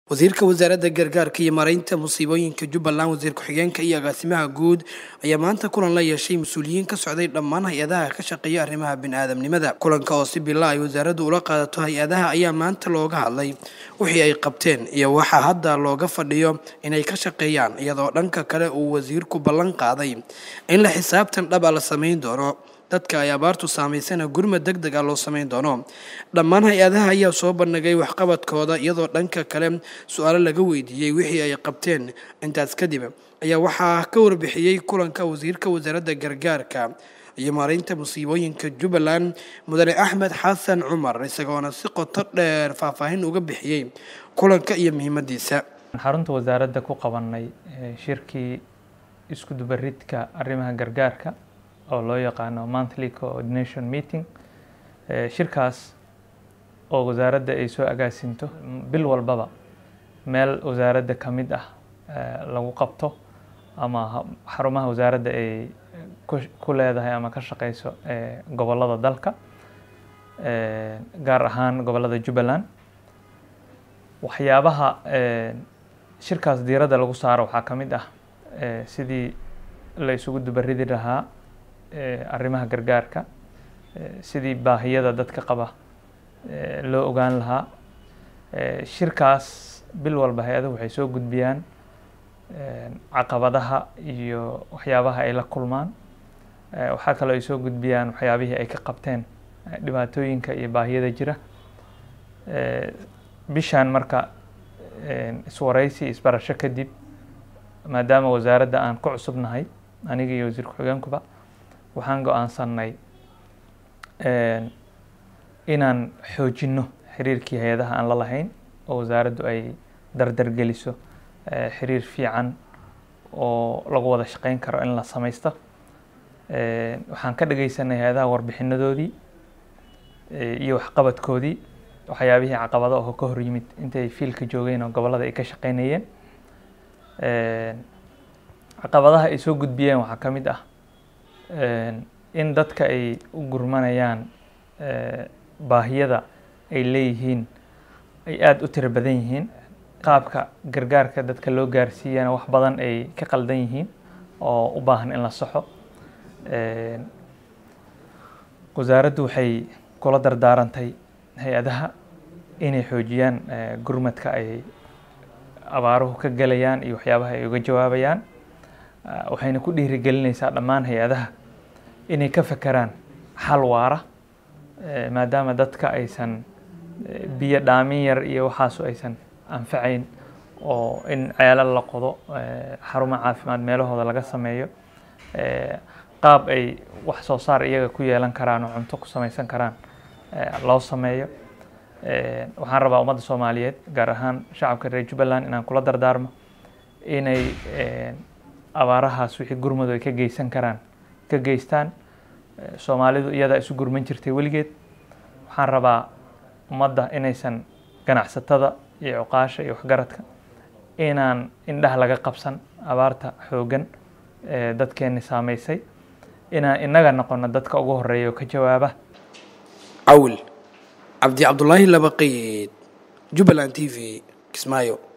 wasiirka wasaaradda gargaarka iyo maaraynta musiibooyinka jubbaland wasiir ku-xigeenka iyo agaasimaha guud ayaa maanta kulan la yeeshay mas-uuliyiin ka socday dhammaan hay-adaha ka shaqeeya arrimaha bini'aadamnimada kulanka oo si bila ay wasaaraddu ula qaadato hay-adaha ayaa maanta looga hadlay wixii ay qabteen iyo waxaa hadda looga fadhiyo inay ka shaqeeyaan iyadoo dhanka kale uu wasiirku ballan qaaday in la xisaabtan dhab a la samayn doono dadka ay abaartu saamaysana gurmad deg deg ah loo samayn doono dhammaan hay-adaha ayaa soo bandhigay waxqabadkooda iyadoo dhanka kale su-aalo laga weydiiyey wixii ay qabteen intaas kadib ayaa waxaa ka warbixiyey kulanka wasiirka wasaaradda gargaarka iyo maaraynta musiibooyinka jubbaland mudane axmed xasan cumar isagoona si qoto dheer faahfaahin uga bixiyey kulanka iyo muhiimadiisa xarunta wasaaradda ku qabanay shirkii isku dubaridka arrimaha gargaarka oo loo yaqaano monthly coordination meeting shirkaas oo wasaaradda ay soo agaasinto bil walbaba meel wasaaradda ka mid ah lagu qabto ama xarumaha wasaaradda ay ku leedahay ama ka shaqeyso gobollada dalka gaar ahaan gobollada jubbaland waxyaabaha shirkaas diiradda lagu saaro waxaa ka mid ah sidii la isugu dubaridi lahaa arrimaha gargaarka sidii baahiyada dadka qaba loo ogaan lahaa shirkaas bil walba hay-aduhu waxay soo gudbiyaan caqabadaha iyo waxyaabaha ay la kulmaan waxaa kaloo ay soo gudbiyaan waxyaabihii ay ka qabteen dhibaatooyinka iyo baahiyada jira bishaan marka iswaraysi isbarasho kadib maadaama wasaaradda aan ku cusubnahay aniga iyo wasiir ku-xigeenkuba waxaan go-aansanay inaan xoojinno xiriirkii hay-adaha aan la lahayn oo wasaaraddu ay dardargeliso xiriir fiican oo lagu wada shaqeyn karo in la samaysto waxaan ka dhageysanay hay-adaha warbixinadoodii iyo waxqabadkoodii waxyaabihii caqabado oo ka hor yimid intay fiilka joogeen oo gobollada ay ka shaqeynayeen caqabadaha ay soo gudbiyeen waxaa ka mid ah in dadka ay u gurmanayaan baahiyada ay leeyihiin ay aada u tiro badan yihiin qaabka gargaarka dadka loo gaarsiiyana wax badan ay ka qaldan yihiin oo u baahan in la saxo wasaaraddu waxay kula dardaarantay hay-adaha inay xoojiyaan gurmadka ay abaaruhu ka gelayaan iyo waxyaabaha ay uga jawaabayaan waxayna ku dhiirigelinaysaa dhammaan hay-adaha inay ka fekeraan xal waara maadaama dadka aysan biyo dhaamin yar iyo waxaasu aysan anfacayn oo in ceelal la qodo xarumo caafimaad meelahooda laga sameeyo qaab ay wax soo saar iyaga ku yeelan karaan oo cunto ku samaysan karaan loo sameeyo waxaan rabaa ummadda soomaaliyeed gaar ahaan shacabka reer jubbaland inaan kula dardaarmo inay abaarahaas wixii gurmadu ay ka geysan karaan ka geystaan soomaalidu iyadaa isu gurman jirtay weligeed waxaan rabaa ummadda inaysan ganacsatada iyo cuqaasha iyo waxgaradka inaan indhaha laga qabsan abaarta xooggan ee dadkeenni saameysay inaan innaga noqono dadka ugu horeeya oo ka jawaaba cawil cabdi cabdulaahi labaqeyd jubbaland t v kismaayo